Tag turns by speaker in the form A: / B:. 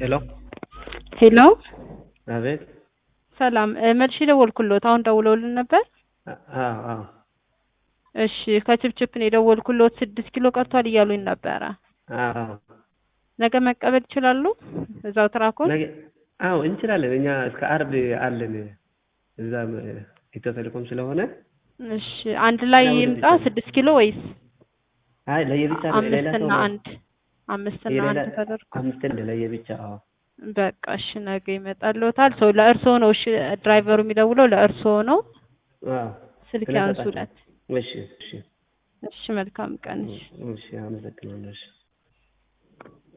A: ሄሎ
B: ሄሎ
A: አቤት።
B: ሰላም እ መልሼ ደወልኩሎት አሁን ደውለውልን ነበር።
A: አዎ አዎ
B: እሺ ከችፕችፕ ነው የደወልኩሎት ስድስት ኪሎ ቀርቷል እያሉኝ ነበረ።
A: አዎ
B: ነገ መቀበል ይችላሉ? እዛው ትራኮን
A: ነገ አዎ እንችላለን። እኛ እስከ አርብ አለን እዛም ኢትዮ ቴሌኮም ስለሆነ
B: እሺ አንድ ላይ
A: ያው
B: ይምጣ
A: ይቻላል።
B: ስድስት ኪሎ ወይስ
A: አይ ለየብቻ ነው ሌላ ሰው
B: አምስትና
A: ነው
B: አንድ አምስትና
A: የሌላ
B: አንድ ተደርጎ
A: አምስት እንደ ለየብቻ አዎ
B: በቃ እሺ ነገ ይመጣልዎታል። ሰው ለእርስዎ ነው እሺ ድራይቨሩ የሚደውለው ለእርስዎ ነው።
A: አዎ
B: ስልክ
A: ስለሰጣችሁ።
B: ያንሱለት።
A: እሺ እሺ
B: እሺ መልካም ቀን። እሺ
A: እሺ አመሰግናለሁ። እሺ